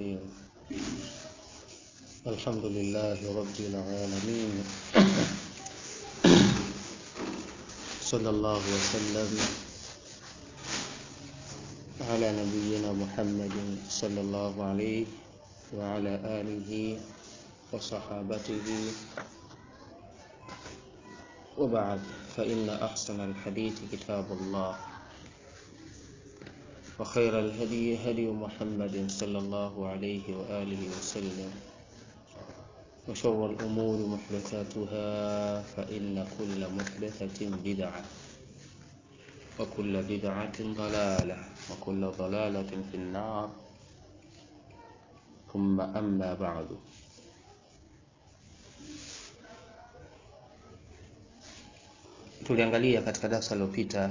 الرحيم الحمد لله رب العالمين صلى الله وسلم على نبينا محمد صلى الله عليه وعلى آله وصحابته وبعد فإن أحسن الحديث كتاب الله وخير الهدي هدي محمد صلى الله عليه وآله وسلم وشر الأمور محدثاتها فإن كل محدثة بدعة وكل بدعة ضلالة وكل ضلالة في النار ثم أما بعد tuliangalia katika darasa lililopita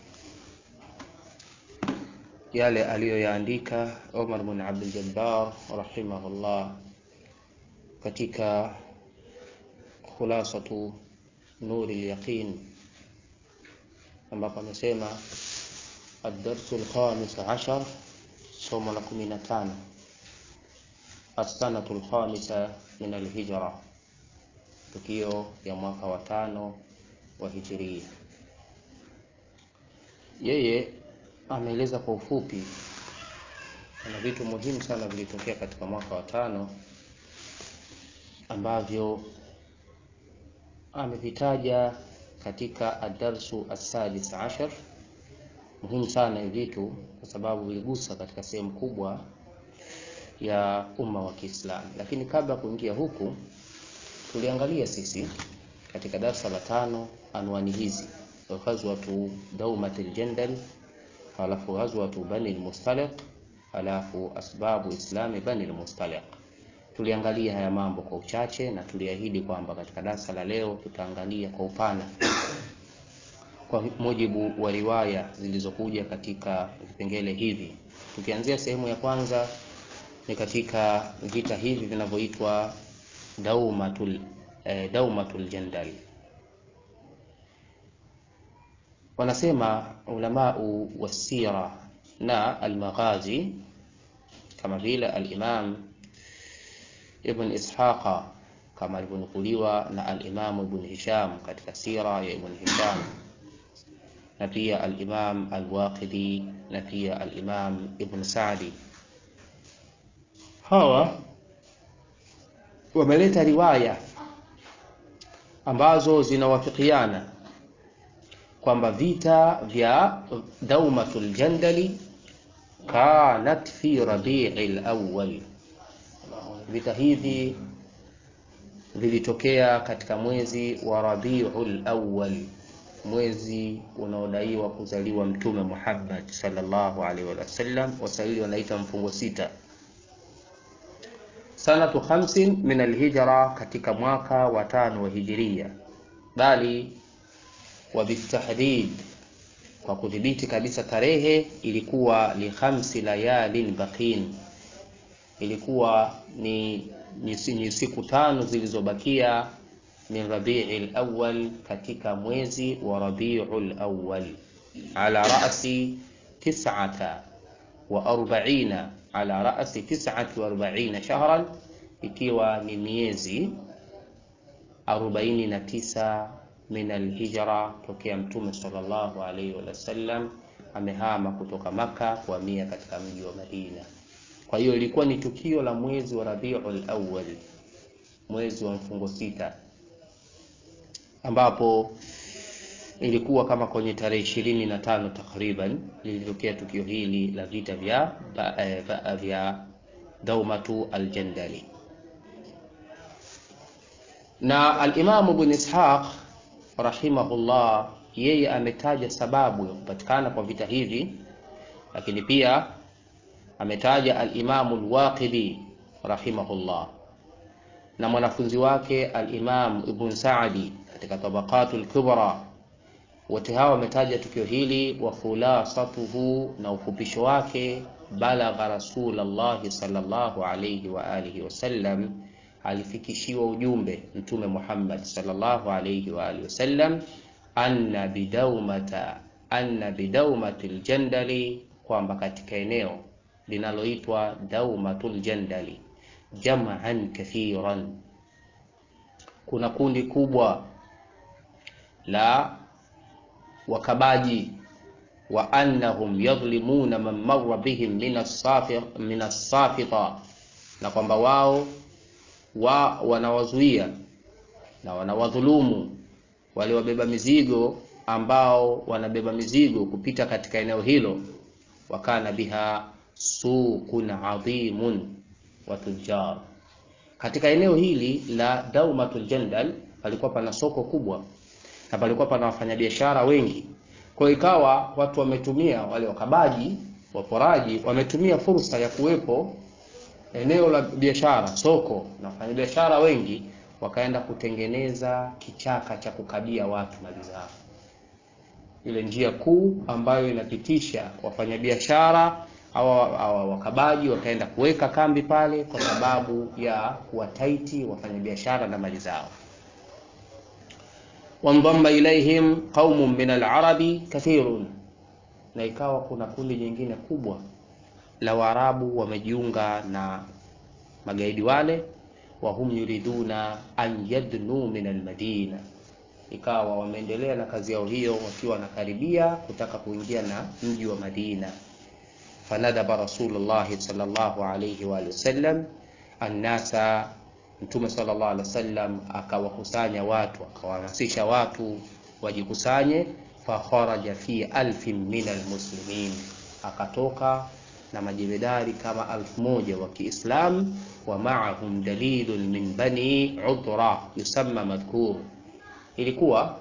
yale aliyoyaandika Omar bin Abdul Jabbar rahimahullah katika khulasatu nuri yaqin ambapo amesema ad-darsu al-khamis ashar somo la 15 as-sanatu al-khamisa min al-hijra tukio ya mwaka wa tano wa hijiria yeye ameeleza kwa ufupi na vitu muhimu sana vilitokea katika mwaka wa tano ambavyo amevitaja katika adarsu asadis ashar muhimu sana hivi vitu kwa sababu viligusa katika sehemu kubwa ya umma wa Kiislamu lakini kabla kuingia huku tuliangalia sisi katika darsa la tano anwani hizi ghazwatu daumat aljandal halafu ghazwatu bani almustaliq halafu asbabu islami bani almustaliq tuliangalia haya mambo kwa uchache na tuliahidi kwamba katika darasa la leo tutaangalia kwa upana kwa mujibu wa riwaya zilizokuja katika vipengele hivi tukianzia sehemu ya kwanza ni katika vita hivi vinavyoitwa daumatul eh, daumatul jandal wanasema ulamau wasira na almaghazi kama vile alimam ibn ishaqa kama alivyonukuliwa na alimamu ibn hisham katika sira ya ibn hisham na pia alimam alwaqidi na pia alimam ibn sadi hawa wameleta riwaya ambazo zinawafikiana kwamba vita vya daumatul jandali kanat fi rabi'il awwal vita hivi vilitokea katika mwezi wa rabiul awwal mwezi unaodaiwa kuzaliwa mtume Muhammad sallallahu alaihi wasallam waswahili wanaita mfungo sita sanatu khamsin min alhijra katika mwaka wa tano wa hijiria bali wa bitahdid kwa kudhibiti kabisa tarehe ilikuwa li khamsi layalin baqin ilikuwa ni, ni, ni siku tano zilizobakia min rabi'il awwal katika mwezi wa rabi'ul awwal ala ra'si tis'ata wa arba'ina ala ra'si tis'ati wa arba'ina shahran ikiwa ni miezi 49 min alhijra tokea mtume sallallahu alaihi wasallam amehama kutoka maka kuhamia katika mji wa Madina kwa hiyo ilikuwa ni tukio la mwezi wa Rabiul Awwal mwezi wa mfungo sita ambapo ilikuwa kama kwenye tarehe ishirini na tano takriban lilitokea tukio hili la vita vya vya, vya Daumatu Aljandali na al-Imam Ibn Ishaq rahimahullah yeye ametaja sababu ya kupatikana kwa vita hivi lakini pia ametaja al-Imam al-Waqidi rahimahullah na mwanafunzi wake al-Imam Ibn Sa'di katika Tabaqatul Kubra wote hawa wametaja tukio hili wa khulasatuhu na ufupisho wake balagha Rasulullah sallallahu alayhi wa alihi wasallam alifikishiwa ujumbe mtume Muhammad sallallahu alayhi wa alihi wasallam anna bidaumata anna bidaumatil jandali kwamba katika eneo linaloitwa Daumatul Jandali jam'an kathiran, kuna kundi kubwa la wakabaji wa annahum yadhlimuna man marra bihim min as-safita, na kwamba wao wa wanawazuia na wanawadhulumu wale wabeba mizigo ambao wanabeba mizigo kupita katika eneo hilo. Wakana biha suqun adhimun wa tujjar, katika eneo hili la Daumatul Jandal palikuwa pana soko kubwa na palikuwa pana wafanyabiashara wengi. Kwa ikawa watu wametumia wale wakabaji waporaji wametumia fursa ya kuwepo eneo la biashara, soko na wafanyabiashara wengi, wakaenda kutengeneza kichaka cha kukabia watu mali zao, ile njia kuu ambayo inapitisha wafanyabiashara au wakabaji, wakaenda kuweka kambi pale kwa sababu ya kuwataiti wafanyabiashara na mali zao. Wandhamma ilaihim qaumun min alarabi kathirun, na ikawa kuna kundi jingine kubwa la Waarabu wamejiunga na magaidi wale, wa hum yuriduna an yadnu min almadina, ikawa wameendelea na kazi yao hiyo wakiwa wanakaribia kutaka kuingia na mji wa Madina. Fanadhaba Rasulullah sallallahu alayhi wa sallam annasa, Mtume sallallahu alayhi wasallam akawakusanya watu, akawahamasisha watu wajikusanye. Fakharaja fi alfin min almuslimin, akatoka na majemedari kama alfu moja wa Kiislamu. Wa maahum dalilun min bani udhra yusamma madhkur, ilikuwa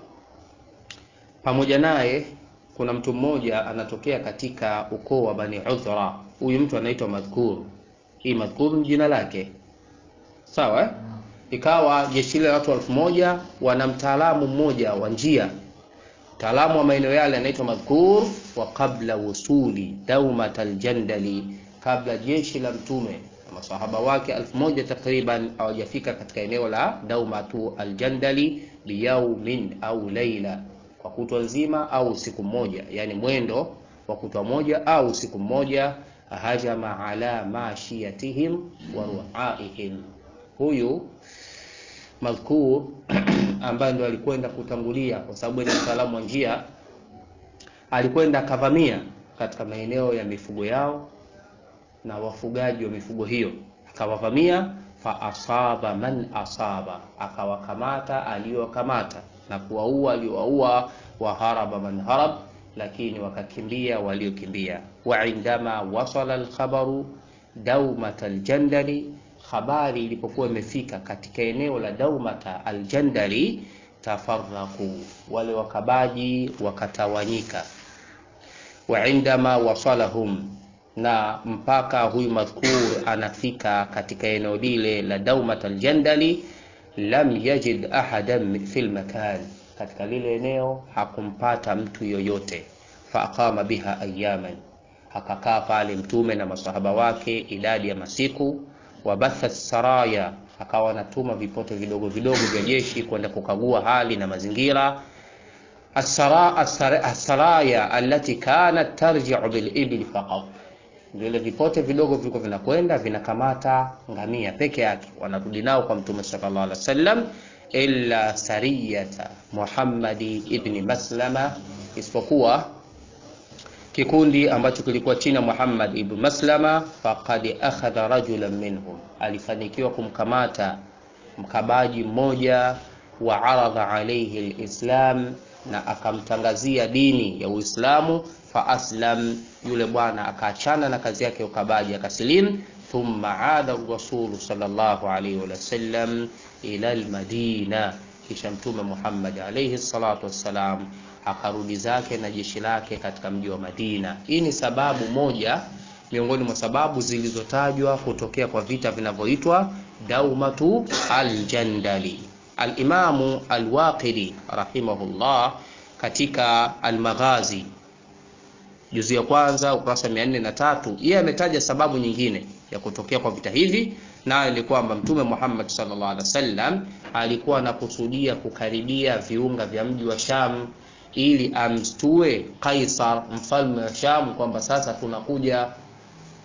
pamoja naye kuna mtu mmoja anatokea katika ukoo wa bani udhra. Huyu mtu anaitwa madhkur. Hii madhkur ni jina lake, sawa eh? Ikawa jeshi la watu elfu moja wana mtaalamu mmoja wa njia mtaalamu wa maeneo yale anaitwa madhkur. Wa qabla wusuli daumat aljandali, kabla jeshi la mtume na masahaba wake elfu moja takriban hawajafika katika eneo la daumatu aljandali, biyaumin au laila, kwa kutwa nzima au siku moja, yani mwendo wa kutwa moja au siku moja. Hajama ala mashiyatihim wa ruaihim, huyu madhkur ambaye ndo alikwenda kutangulia kwa sababu ni mtaalamu wa njia, alikwenda akavamia katika maeneo ya mifugo yao na wafugaji wa mifugo hiyo, akawavamia. Fa asaba man asaba, akawakamata aliyowakamata na kuwaua aliyowaua. Wa haraba man harab, lakini wakakimbia waliokimbia. Wa indama wasala alkhabaru daumat aljandali habari ilipokuwa imefika katika eneo la Daumata Aljandali, tafarraku, wale wakabaji wakatawanyika. Wa indama wasalahum, na mpaka huyu madhkur anafika katika eneo lile la Daumata Aljandali, lam yajid ahadan fil makan, katika lile eneo hakumpata mtu yoyote. Fa aqama biha ayaman, akakaa pale mtume na masahaba wake idadi ya masiku wabatha saraya, akawa anatuma vipote vidogo vidogo vya jeshi kwenda kukagua hali na mazingira. Asaraya allati kanat tarji'u bil ibli faqat, vile vipote vidogo vilikuwa vinakwenda vinakamata ngamia peke yake, wanarudi nao kwa mtume sallallahu alaihi wasallam. Illa sariyata Muhammadi ibni Maslama, isipokuwa kikundi ambacho kilikuwa chini ya Muhammad ibn Maslama, faqad akhadha rajulan minhum, alifanikiwa kumkamata mkabaji mmoja, wa aradha alayhi alislam, na akamtangazia dini ya Uislamu. Fa aslam, yule bwana akaachana na kazi yake ya ukabaji akasilimu. Thumma aada rasulu sallallahu alayhi wa sallam ila almadina, kisha Mtume Muhammad alayhi salatu wassalam akarudi zake na jeshi lake katika mji wa Madina. Hii ni sababu moja miongoni mwa sababu zilizotajwa kutokea kwa vita vinavyoitwa Daumatu Aljandali. Alimamu Alwaqidi rahimahullah katika Almaghazi juzu ya kwanza ukurasa mia nne na tatu yeye ametaja sababu nyingine ya kutokea kwa vita hivi, nayo ni kwamba Mtume Muhammad sallallahu alaihi wasallam alikuwa anakusudia kukaribia viunga vya mji wa Sham ili amstue Kaisar mfalme wa Sham kwamba sasa tunakuja,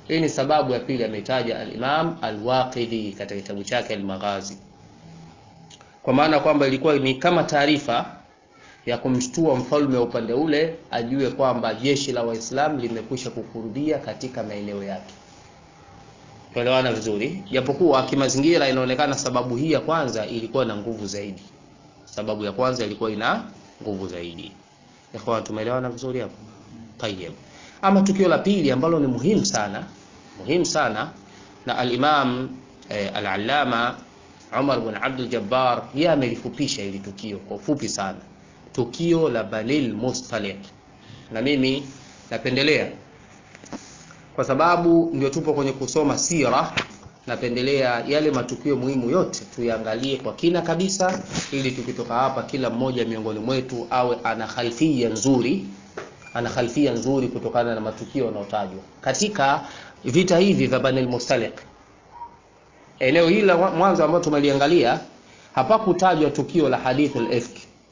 Hii ni sababu ya pili ametaja al-Imam al-Waqidi katika kitabu chake al-Maghazi, kwa maana kwamba ilikuwa ni kama taarifa ya kumshtua mfalme wa upande ule ajue kwamba jeshi la Waislamu limekwisha kukurudia katika maeneo yake. Tuelewana vizuri, japokuwa kimazingira inaonekana sababu hii ya kwanza ilikuwa na nguvu zaidi. Sababu ya kwanza ilikuwa ina nguvu zaidi. Ikhwan, tumeelewana vizuri hapo? Tayyib. Ama tukio la pili ambalo ni muhimu sana, muhimu sana na al-Imam eh, al-Allama Umar bin Abdul Jabbar yeye amelifupisha hili tukio kwa ufupi sana, tukio la Banil Mustaliq, na mimi napendelea kwa sababu ndio tupo kwenye kusoma sira, napendelea yale matukio muhimu yote tuyaangalie kwa kina kabisa, ili tukitoka hapa kila mmoja miongoni mwetu awe ana khalfia nzuri, ana khalfia nzuri kutokana na matukio yanayotajwa katika vita hivi vya Banil Mustaliq. Eneo hili la mwanzo ambalo tumeliangalia hapakutajwa tukio la hadithul ifk,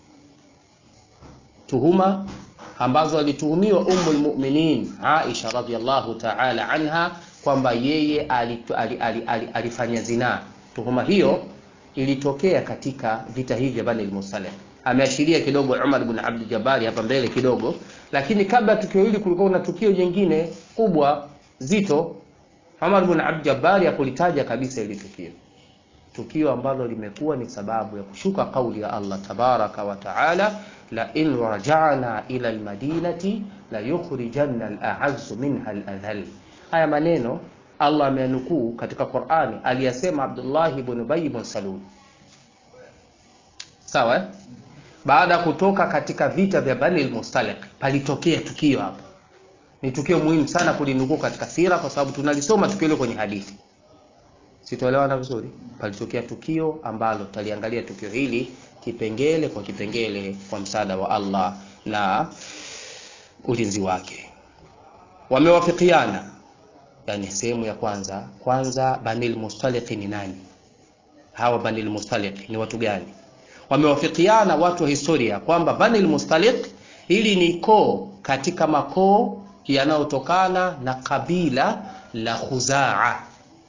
tuhuma ambazo alituhumiwa Ummul Mu'minin Aisha radhiallahu ta'ala anha kwamba yeye alifanya zinaa. Tuhuma hiyo ilitokea katika vita hivi vya Bani al-Mustaliq. Ameashiria kidogo Umar ibn Abdul Jabbar hapa mbele kidogo, lakini kabla ya tukio hili kulikuwa na tukio jingine kubwa zito. Umar ibn Abdul Jabbar hakulitaja kabisa hili tukio, tukio ambalo limekuwa ni sababu ya kushuka kauli ya Allah tabaraka wa taala la in raja'na ila almadinati la yukhrijanna al-a'azzu minha al-adhall. Haya maneno Allah amenukuu katika Qur'ani, aliyasema Abdullah ibn Ubay ibn Salul, sawa eh? Baada ya kutoka katika vita vya Bani al-Mustaliq palitokea tukio hapa. Ni tukio muhimu sana kulinukuu katika sira, kwa sababu tunalisoma tukio hilo kwenye hadithi. Sitoelewana vizuri? Palitokea tukio ambalo tutaliangalia tukio hili kipengele kwa kipengele kwa msaada wa Allah na ulinzi wake. Wamewafikiana, yani sehemu ya kwanza kwanza, Banil Mustaliq ni nani? Hawa Banil Mustaliq ni watu gani? Wamewafikiana watu wa historia kwamba Banil Mustaliq hili ni koo katika makoo yanayotokana na kabila la Khuzaa.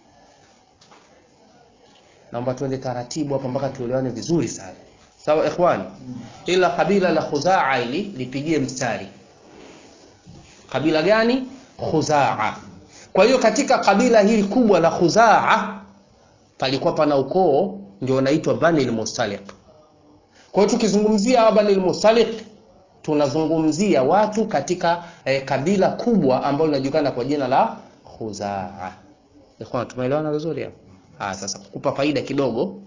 Naomba tuende taratibu hapa mpaka tuelewane vizuri sana. Sawa ikhwani, ila kabila la Khuzaa hili lipigie mstari. Kabila gani? Khuzaa. Kwa hiyo katika kabila hili kubwa la Khuzaa palikuwa pana ukoo ndio unaitwa Bani al-Mustaliq. Kwa hiyo tukizungumzia hawa Bani al-Mustaliq tunazungumzia watu katika eh, kabila kubwa ambalo linajulikana kwa jina la Khuzaa. Ikhwan, tumeelewana vizuri hapo? Ah, sasa kukupa faida kidogo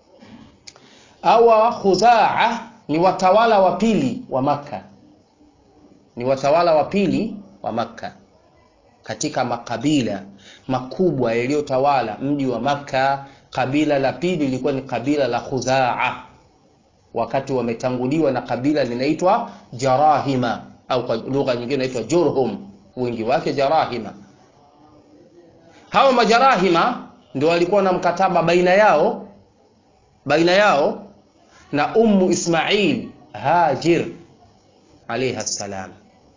Hawa Khuzaa ni watawala wa pili wa Makka, ni watawala wa pili wa Makka katika makabila makubwa yaliyotawala mji wa Makka. Kabila la pili lilikuwa ni kabila la Khuzaa, wakati wametanguliwa na kabila linaitwa Jarahima au kwa lugha nyingine inaitwa Jurhum, wingi wake Jarahima. Hawa majarahima ndio walikuwa na mkataba baina yao baina yao na Ummu Ismail Hajir alayha salam.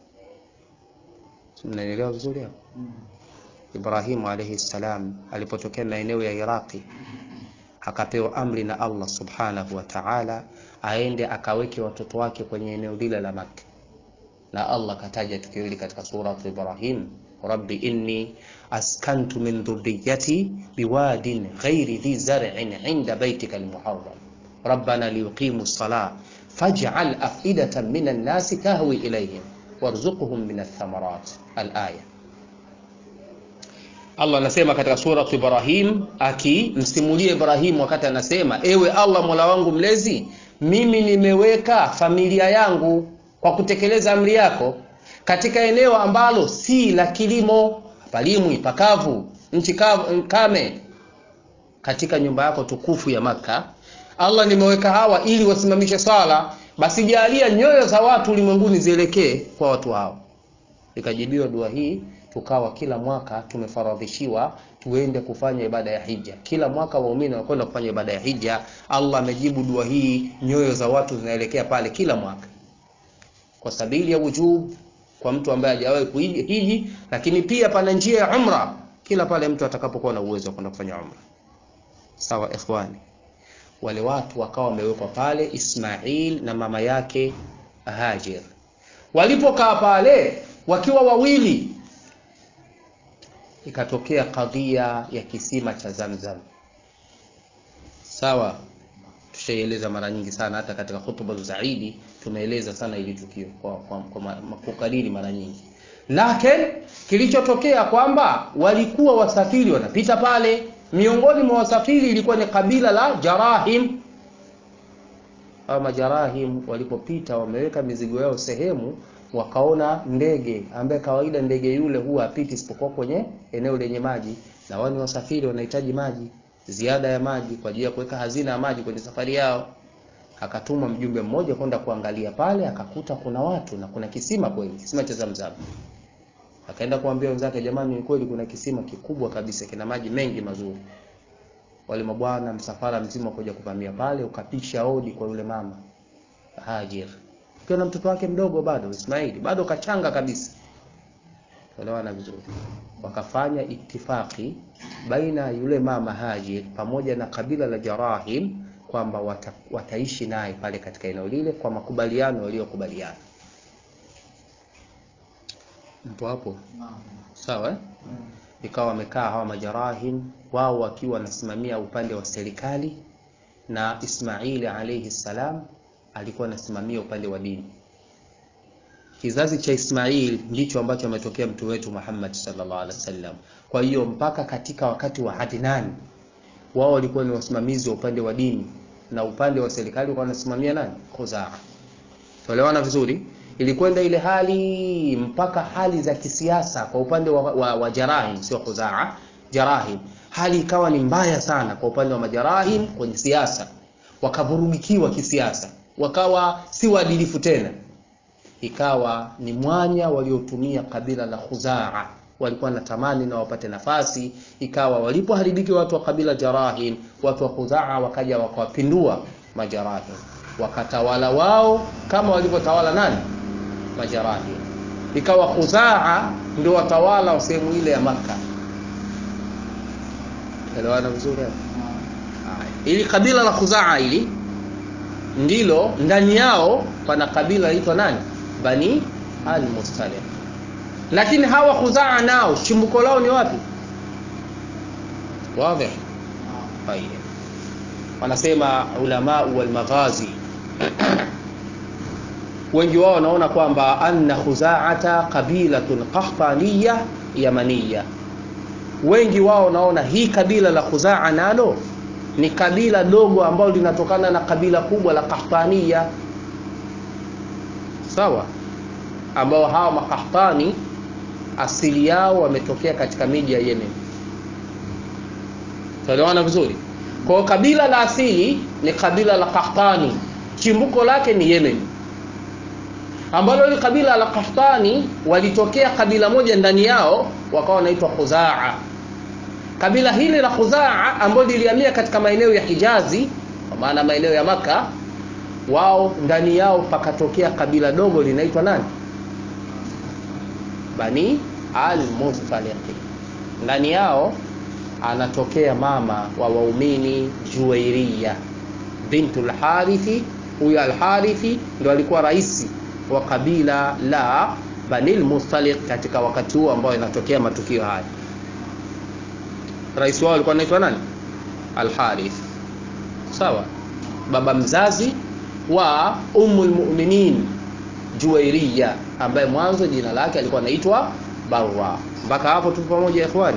Mnaelewa vizuri hapo? Ibrahimu alayhi salam alipotokea maeneo ya Iraqi akapewa amri na Allah subhanahu wa ta'ala aende akaweke watoto wake kwenye eneo lile la Makka, na Allah kataja tukio hili katika suratu Ibrahim, rabbi inni askantu min dhurriyyati biwadin ghairi dhi zar'in 'inda baytika al-muharram rabbana liyuqimu as-salah faj'al af'idatan min an-nasi tahwi ilayhim warzuqhum min ath-thamarat al-aya. Allah anasema katika sura Ibrahim akimsimulia Ibrahim wakati anasema, ewe Allah mola wangu mlezi, mimi nimeweka familia yangu kwa kutekeleza amri yako katika eneo ambalo si la kilimo, palimwi, pakavu, nchi kame, katika nyumba yako tukufu ya Makka. Allah nimeweka hawa ili wasimamishe swala, basi jalia nyoyo za watu ulimwenguni zielekee kwa watu hao. Ikajibiwa dua hii tukawa kila mwaka tumefaradhishiwa tuende kufanya ibada ya hija. Kila mwaka waumini wanakwenda kufanya ibada ya hija. Allah amejibu dua hii, nyoyo za watu zinaelekea pale kila mwaka, kwa sabili ya wujub, kwa mtu ambaye hajawahi kuhiji, lakini pia pana njia ya umra kila pale mtu atakapokuwa na uwezo wa kwenda kufanya umra. Sawa ikhwani, wale watu wakawa wamewekwa pale, Ismail na mama yake Hajar. Walipokaa pale wakiwa wawili, ikatokea kadhia ya kisima cha Zamzam. Sawa, tushaieleza mara nyingi sana, hata katika hutuba za Idi tumeeleza sana ili tukio kwa, kwa, kwa, kwa kukariri mara nyingi lakini kilichotokea kwamba walikuwa wasafiri wanapita pale, miongoni mwa wasafiri ilikuwa ni kabila la Jarahim. Hao majarahim walipopita, wameweka mizigo yao sehemu, wakaona ndege ambaye kawaida ndege yule huwa apiti isipokuwa kwenye eneo lenye maji, na wao ni wasafiri, wanahitaji maji, ziada ya maji kwa ajili ya kuweka hazina ya maji kwenye safari yao. Akatumwa mjumbe mmoja kwenda kuangalia pale, akakuta kuna watu na kuna kisima kweli, kisima cha Zamzam. Akaenda kuambia wenzake, jamani, ni kweli kuna kisima kikubwa kabisa kina maji mengi mazuri. Wale mabwana msafara mzima kuja kuvamia pale, ukapisha hodi kwa yule mama Hajar, ukiwa na mtoto wake mdogo bado Ismaili, bado kachanga kabisa. Elewana vizuri. Wakafanya itifaki baina yule mama Hajar pamoja na kabila la Jarahim kwamba wata, wataishi naye pale katika eneo lile kwa makubaliano waliokubaliana. Mpo hapo sawa eh? Ikawa wamekaa hawa majarahim wao wakiwa wanasimamia upande wa serikali na Ismaili alayhi salam alikuwa anasimamia upande wa dini. Kizazi cha Ismail ndicho ambacho ametokea mtu wetu Muhammad sallallahu alaihi wasallam. Kwa hiyo mpaka katika wakati wa Adnan wao walikuwa ni wasimamizi wa upande wa dini na upande wa serikali walikuwa wanasimamia nani? Khuzaa. Tuelewana vizuri? Ilikwenda ile hali mpaka hali za kisiasa kwa upande wa, wa, wa Jarahim, sio Khuzaa, Jarahim, hali ikawa ni mbaya sana kwa upande wa majarahim kwenye siasa, wakavurugikiwa kisiasa, wakawa si waadilifu tena, ikawa ni mwanya waliotumia kabila la Khuzaa walikuwa natamani na wapate nafasi. Ikawa walipoharibiki watu wa kabila Jarahim, watu wa Khuzaa wakaja wakawapindua Majarahim, wakatawala wao kama walivyotawala nani? Majarahim. Ikawa Khuzaa ndio watawala wa sehemu ile ya Makka. Elewana vizuri hapo. Ili kabila la Khuzaa ili ndilo ndani yao pana kabila linaitwa nani? Bani al-Mustaliq lakini hawa Khuzaa nao chimbuko lao ni wapi? Wazi. Haya, wanasema ulama wal maghazi wengi wao wanaona kwamba anna Khuzaata qabilatun qahtaniya yamaniya. Wengi wao wanaona hii kabila la Khuzaa nalo ni kabila dogo ambalo linatokana na kabila kubwa la Qahtaniya, sawa, ambao hawa makahtani asili yao wametokea katika miji ya Yemen. Tuelewana vizuri? Kwa kabila la asili ni kabila la Qahtani, chimbuko lake ni Yemen, ambalo ile kabila la Qahtani walitokea kabila moja ndani yao wakawa wanaitwa Khuzaa. Kabila hili la Khuzaa ambalo lilihamia katika maeneo ya Hijazi, kwa maana maeneo ya Maka, wao ndani yao pakatokea kabila dogo linaitwa nani? Bani al-Mustaliq. Ndani yao anatokea mama wa waumini Juwairiya bintul Harithi. Huyo al-Harithi ndio alikuwa rais wa kabila la Bani al-Mustaliq katika wakati huo ambao inatokea matukio haya. Rais wao alikuwa anaitwa nani? Al-Harith. Sawa, baba mzazi wa Ummul Mu'minin Juwairiya ambaye mwanzo jina lake alikuwa anaitwa Barra. Mpaka hapo tupo pamoja ikhwani.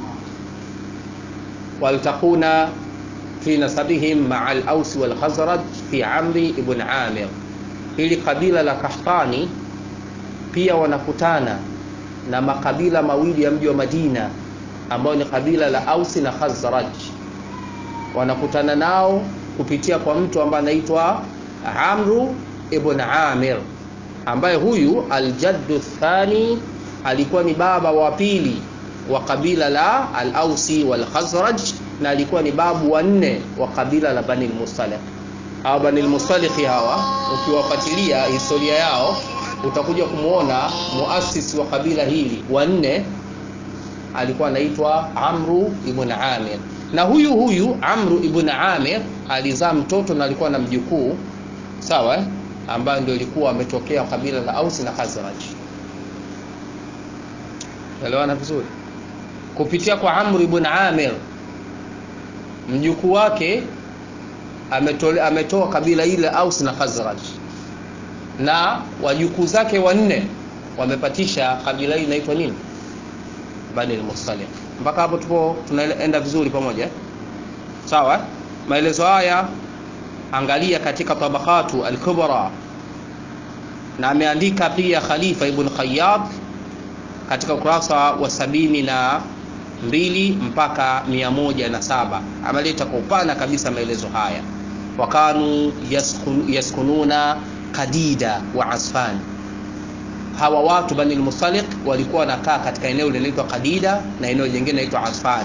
Waltakuna fi nasabihim maa al-Aus wal Khazraj fi Amri ibn Amir. Hili kabila la Kahtani pia wanakutana na makabila mawili ya mji wa Madina ambayo ni kabila la Ausi na Khazraj. Wanakutana nao kupitia kwa mtu ambaye anaitwa Amru ibn Amir ambaye huyu aljaddu thani alikuwa ni baba wa pili wa kabila la al-Ausi wal Khazraj na alikuwa ni babu wa nne wa kabila la Bani al-Mustaliq. Hawa Bani al-Mustaliq hawa ukiwafuatilia historia yao utakuja kumwona muasisi wa kabila hili wanne alikuwa anaitwa Amru ibn Amir, na huyu huyu Amru ibn Amir alizaa mtoto na alikuwa na mjukuu sawa, eh? ambayo ndio ilikuwa ametokea kabila la Aus na Khazraj. Elewana vizuri. Kupitia kwa Amru ibn Amir mjukuu wake ametole, ametoa kabila ile Aus na Khazraj, na wajukuu zake wanne wamepatisha kabila hili inaitwa nini? Bani al-Mustaliq. Mpaka hapo tupo tunaenda vizuri pamoja, sawa? Maelezo haya angalia katika Tabaqatu al-Kubra, na ameandika pia Khalifa ibn Khayyat katika ukurasa wa sabini na mbili mpaka mia moja na saba ameleta kwa upana kabisa maelezo haya. Wakanu yaskun, yaskununa Kadida wa Asfan. Hawa watu Bani al-Mustaliq walikuwa wanakaa katika eneo linaloitwa Kadida na eneo jingine linaloitwa Asfan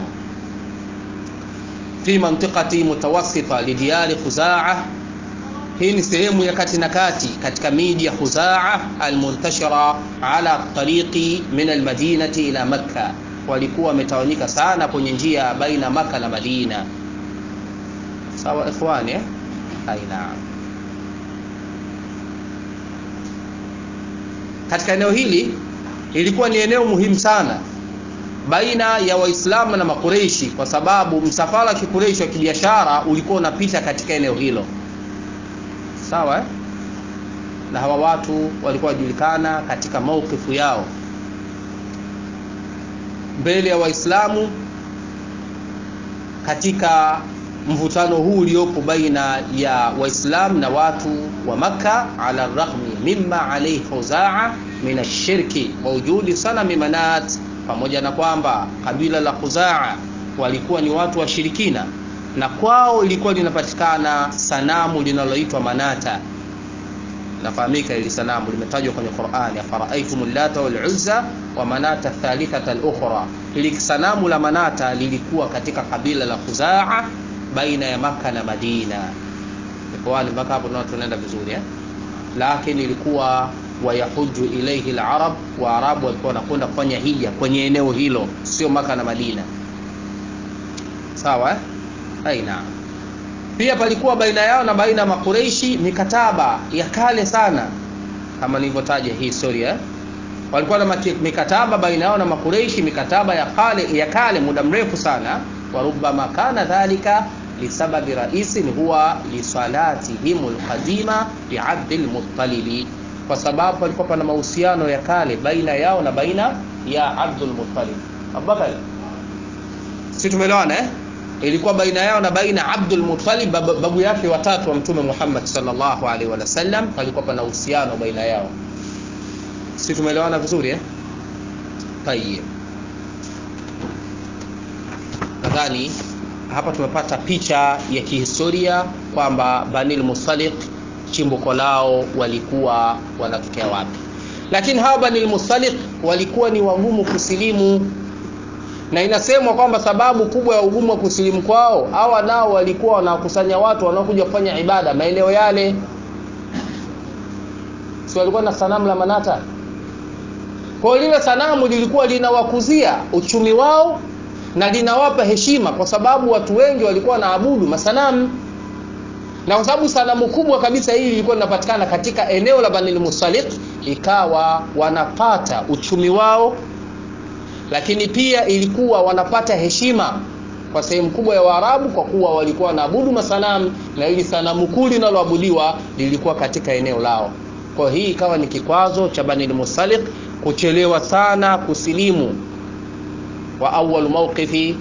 fi mantiqati mutawassita lidiyari Khuzaa. Hii ni sehemu ya kati na kati katika miji ya Khuzaa almuntashira ala tariqi min almadinati ila Makka walikuwa wametawanyika sana kwenye njia baina Maka na Madina. Sawa ikhwani, eh? Aina. Katika eneo hili ilikuwa ni eneo muhimu sana baina ya Waislamu na Makureishi, kwa sababu msafara wa Kikureishi wa kibiashara ulikuwa unapita katika eneo hilo. Sawa, eh? Na hawa watu walikuwa wajulikana katika maukifu yao mbele ya Waislamu katika mvutano huu uliopo baina ya Waislamu na watu wa Makka, ala raghmi mimma alayhi Khuzaa min ashirki wa wujudi sanami Manat, pamoja na kwamba kabila la Khuzaa walikuwa ni watu washirikina na kwao ilikuwa linapatikana sanamu linaloitwa Manata. Nafahamika ili sanamu limetajwa kwenye Qur'ani, afara'aytum lata wal uzza wa manata thalithata al-ukhra. Hili sanamu la Manata lilikuwa katika kabila la Khuzaa baina ya Maka na Madina. Ikhwani, mpaka hapo tunaenda vizuri eh? Lakini ilikuwa wayahuju ilaihi al-arab, wa arabu walikuwa wanakwenda kufanya hija kwenye eneo hilo, sio Maka na Madina. Sawa eh? Aina. Pia palikuwa baina yao na baina ya Makureishi mikataba ya kale sana, kama nilivyotaja hii historia eh? walikuwa na mikataba baina yao na Makureishi, mikataba ya kale ya kale muda mrefu sana. wa rubbama kana dhalika lisababi raisin huwa lisalatihim alqadima bi Abdul Muttalib, kwa sababu palikuwa pana mahusiano ya kale baina yao na baina ya Abdul Muttalib. Abubakar, si tumeelewana eh? ilikuwa baina yao na baina Abdul Muttalib, babu yake watatu wa Mtume Muhammad sallallahu alaihi wasallam, palikuwa pana uhusiano baina yao si tumeelewana vizuri eh? Tayeb, nadhani hapa tumepata picha ya kihistoria kwamba Banil Mustaliq chimbuko lao walikuwa wanatokea wapi, lakini hawa Banil Mustaliq walikuwa ni wagumu kusilimu, na inasemwa kwamba sababu kubwa ya ugumu wa kusilimu kwao, hawa nao walikuwa wanakusanya watu wanaokuja kufanya ibada maeneo yale, si walikuwa na sanamu la Manata kwa lile sanamu lilikuwa linawakuzia uchumi wao na linawapa heshima, kwa sababu watu wengi walikuwa wanaabudu masanamu, na kwa sababu sanamu kubwa kabisa hili lilikuwa linapatikana katika eneo la Banil Mustaliq, ikawa wanapata uchumi wao, lakini pia ilikuwa wanapata heshima kwa sehemu kubwa ya Waarabu, kwa kuwa walikuwa wanaabudu masanamu, na ili sanamu kuu linaloabudiwa lilikuwa katika eneo lao. Kwa hii ikawa ni kikwazo cha Banil Mustaliq kuchelewa sana kusilimu. wa awwal mawqifi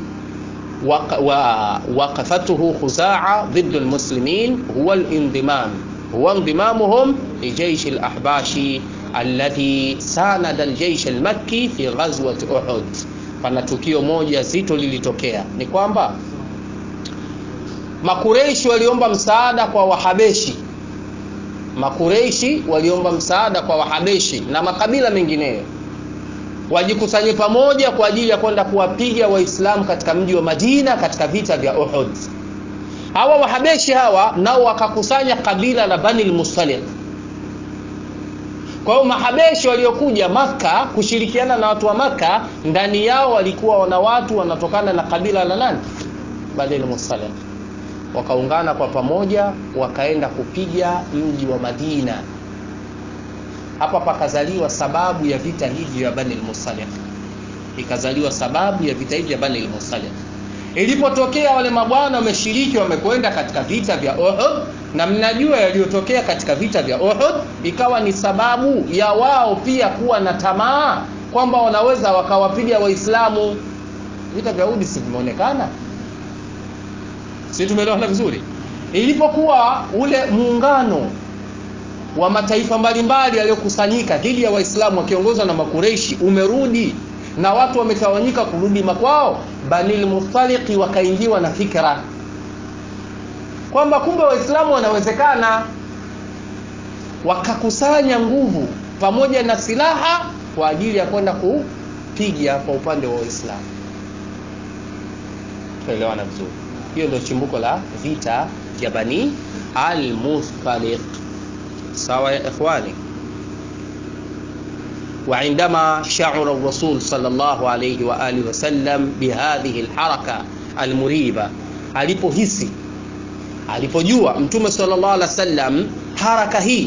waqafatuhu Khuzaa dhiddu almuslimin huwa alindimam huwa indimamuhum li jaysh alahbashi alladhi sanada aljaysh almakki fi ghazwati Uhud. Pana tukio moja zito lilitokea, ni kwamba Makureishi waliomba msaada kwa Wahabeshi Makureishi waliomba msaada kwa Wahabeshi na makabila mengineyo wajikusanye pamoja kwa ajili ya kwenda kuwapiga Waislamu katika mji wa Madina katika vita vya Uhud. Hawa Wahabeshi hawa nao wakakusanya kabila la Bani al-Mustaliq. kwa hiyo mahabeshi waliokuja maka kushirikiana na watu wa maka ndani yao walikuwa wana watu wanatokana na kabila la nani bani lmustalih wakaungana kwa pamoja wakaenda kupiga mji wa madina hapa pakazaliwa sababu ya vita hivi vya bani lmustalih ikazaliwa sababu ya vita hivi vya bani lmustalih ilipotokea wale mabwana wameshiriki wamekwenda katika vita vya uhud na mnajua yaliyotokea katika vita vya uhud ikawa ni sababu ya wao pia kuwa na tamaa kwamba wanaweza wakawapiga waislamu vita vya uhud si vimeonekana si tumeelewana vizuri ilipokuwa ule muungano wa mataifa mbalimbali yaliyokusanyika dhidi ya waislamu wakiongozwa na makureishi umerudi na watu wametawanyika kurudi makwao banil mustaliki wakaingiwa na fikra kwamba kumbe waislamu wanawezekana wakakusanya nguvu pamoja na silaha kwa ajili ya kwenda kupiga kwa upande wa waislamu tuelewana vizuri hiyo ndio chimbuko la vita vya bani almustaliq sawa ya ikhwani وعندما شعر الرسول صلى الله عليه وآله وسلم بهذه الحركة المريبة alipohisi alipojua mtume sallallahu alaihi wasallam haraka hii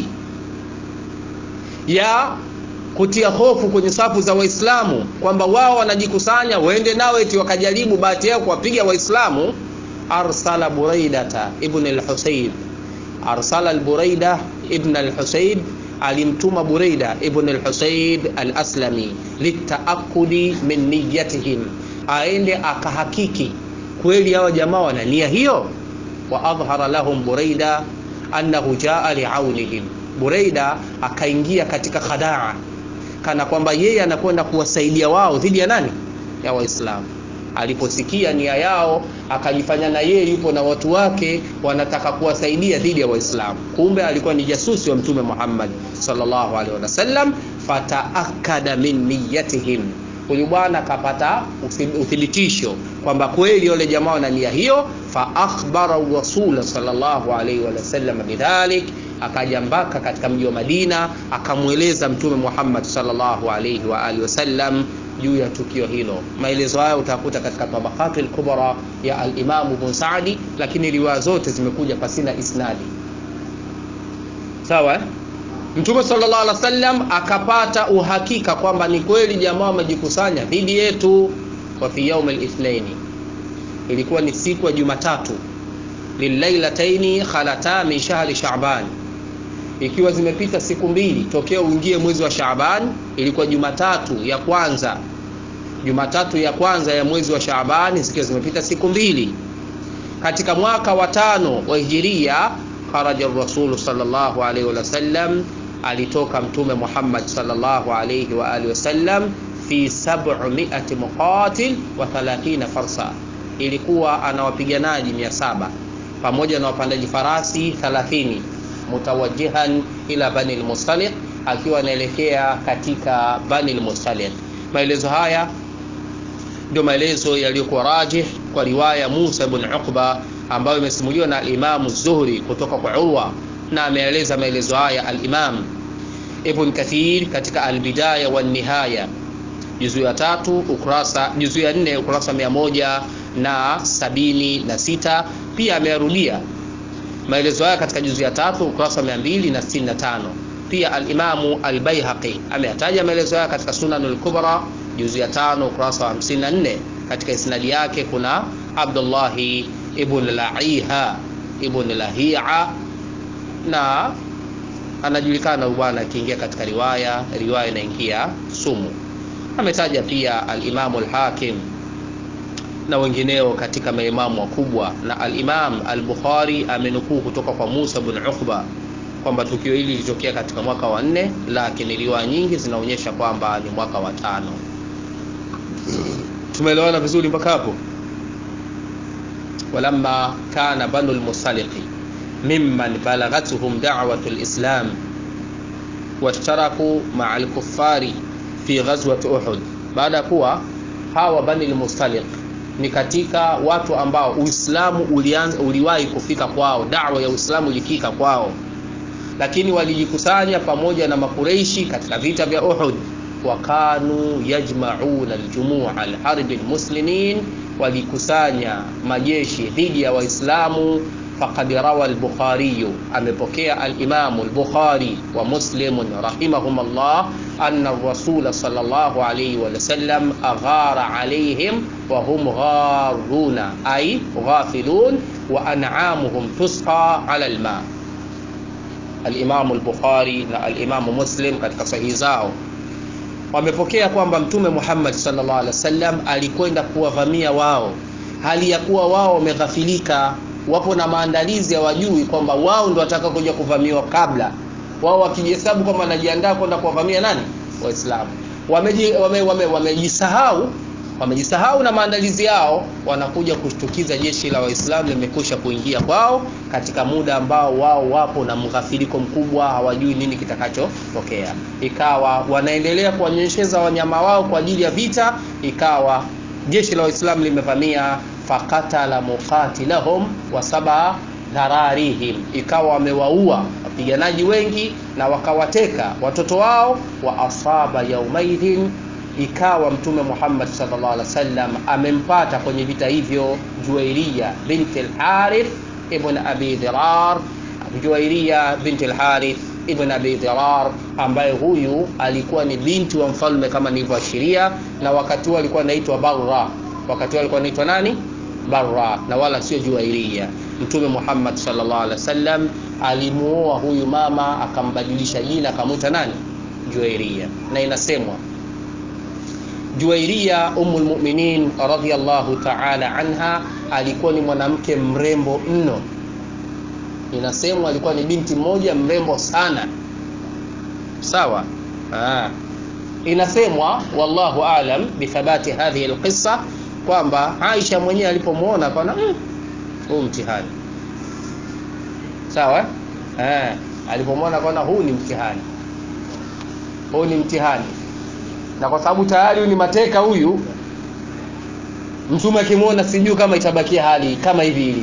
ya kutia hofu kwenye safu za waislamu kwamba wao wanajikusanya waende nao eti wakajaribu bahati yao kuwapiga waislamu arsala buraidata ibn al-husayb arsala al-buraida ibn al-husayb alimtuma Buraida ibn al-Husayb al-Aslami litaakudi min niyatihim, aende akahakiki kweli hawa jamaa wana nia hiyo. Wa adhhara lahum Buraida annahu jaa liaunihim, Buraida akaingia katika khadaa, kana kwamba yeye anakwenda kuwasaidia wao dhidi ya nani? Ya Waislamu. Aliposikia nia yao, akajifanya na yeye yupo na watu wake wanataka kuwasaidia dhidi ya Waislamu. Kumbe alikuwa ni jasusi wa Mtume Muhammad sallallahu alaihi wasallam. Fataakada min niyatihim, huyu bwana akapata uthibitisho kwamba kweli wale jamaa wana nia hiyo. Fa akhbara rasula sallallahu alaihi wasallam bidhalik, akaja mpaka katika mji wa Madina akamweleza Mtume Muhammad sallallahu alaihi wa alihi wasallam juu ya tukio hilo. Maelezo haya utakuta katika Tabaqat al-Kubra ya al-Imam Ibn Sa'di, lakini riwaya zote zimekuja pasina isnadi. Sawa? Mtume sallallahu alaihi wasallam akapata uhakika kwamba ni kweli jamaa wamejikusanya dhidi yetu. Wa fi yaum al-ithnaini, ilikuwa ni siku ya Jumatatu, lilailataini khalata min shahri Sha'ban ikiwa zimepita siku mbili tokea uingie mwezi wa Shaaban, ilikuwa Jumatatu ya kwanza, Jumatatu ya kwanza ya mwezi wa Shaaban, zikiwa zimepita siku mbili katika mwaka wa tano wa Hijiria. Kharaja Rasulu sallallahu alaihi wasallam, alitoka Mtume Muhammad sallallahu alaihi wa alihi wasallam fi 700 muqatil wa 30 farsa, ilikuwa ana wapiganaji 700 pamoja na wapandaji farasi 30 mutawajihan ila Bani al-Mustaliq, akiwa anaelekea katika Bani al-Mustaliq. Maelezo haya ndio maelezo yaliyokuwa rajih kwa riwaya Musa ibn Uqba ambayo imesimuliwa na al-Imam Zuhri kutoka kwa Urwa, na ameeleza maelezo haya al-Imam Ibn Kathir katika al-Bidaya wa Nihaya juzu ya tatu ukurasa juzu ya nne ukurasa mia moja na sabini na sita. Pia ameyarudia maelezo haya katika juzu ya tatu ukurasa mia mbili na sitini na tano. Pia alimamu Albaihaqi ameyataja maelezo haya katika Sunanul Kubra juzu ya tano ukurasa wa 54. Katika isnadi yake kuna Abdullahi ibn Laiha ibn Lahia, na anajulikana huyu bwana akiingia katika riwaya riwaya inaingia sumu. Ametaja pia alimamu Alhakim na wengineo katika maimamu wakubwa, na al-Imam al-Bukhari amenukuu kutoka kwa Musa bin Uqba kwamba tukio hili lilitokea katika mwaka wa nne, lakini riwaya nyingi zinaonyesha kwamba ni mwaka wa tano. Tumeelewana vizuri mpaka hapo? walamma kana banu al-Mustaliqi mimman balagathum da'watu al-Islam washtaraku ma'a al-kuffari fi ghazwati Uhud, baada ya kuwa hawa bani al-Mustaliq ni katika watu ambao Uislamu ulianza uliwahi kufika kwao, da'wa ya Uislamu ilifika kwao, lakini walijikusanya pamoja na makureishi katika vita vya Uhud wakanu yajmauna aljumua alharbi almuslimin walikusanya majeshi dhidi ya waislamu faqad rawa al-Bukhari amepokea al-Imam al-Bukhari wa Muslim rahimahumullah anna ar-rasul sallallahu alayhi wa sallam aghara alayhim wa hum gharuna ay ghafilun wa an'amuhum tusqa ala al-ma al-Imam al-Bukhari na al-Imam Muslim katika sahihi zao wamepokea kwamba mtume Muhammad sallallahu alaihi wasallam alikwenda kuwavamia wao hali ya kuwa wao wameghafilika wapo na maandalizi ya wajui kwamba wao ndio wataka kuja kuvamiwa kabla wao wakijihesabu kwamba wanajiandaa kwenda kuwavamia nani waislamu wamejisahau wame, wame, wame wamejisahau na maandalizi yao wanakuja kushtukiza jeshi la waislamu limekusha kuingia kwao katika muda ambao wao wapo na mghafiriko mkubwa hawajui nini kitakachotokea ikawa wanaendelea kuwanyesheza wanyama wao kwa ajili ya vita ikawa jeshi la waislamu limevamia fakatala muqatilahum wa saba dhararihim ikawa wamewaua wapiganaji wengi na wakawateka watoto wao wa asaba yaumaidhin ikawa mtume Muhammad sallallahu alaihi wasallam amempata kwenye vita hivyo Juwairia binti al-Harith ibn Abi Dirar Juwairia binti al-Harith ibn Abi Dirar ambaye huyu alikuwa ni binti wa mfalme kama nilivyoashiria na wakati huo alikuwa anaitwa Barra wakati huo alikuwa anaitwa nani Barra na wala sio Juwairia Mtume Muhammad sallallahu alaihi wasallam alimuoa huyu mama akambadilisha jina akamwita nani Juwairia na inasemwa Juwairia Ummul Mu'minin radhiyallahu ta'ala anha alikuwa ni mwanamke mrembo mno. Inasemwa alikuwa ni binti mmoja mrembo sana. Sawa? Ah. Inasemwa wallahu aalam bithabati hadhihi alqissa kwamba Aisha mwenyewe alipomwona akaona huu mm, mtihani. Sawa? Eh, alipomwona akaona huu ni mtihani. Huu ni mtihani na kwa sababu tayari huyu ni mateka huyu mtume akimwona sijui kama itabakia hali kama hivi hivi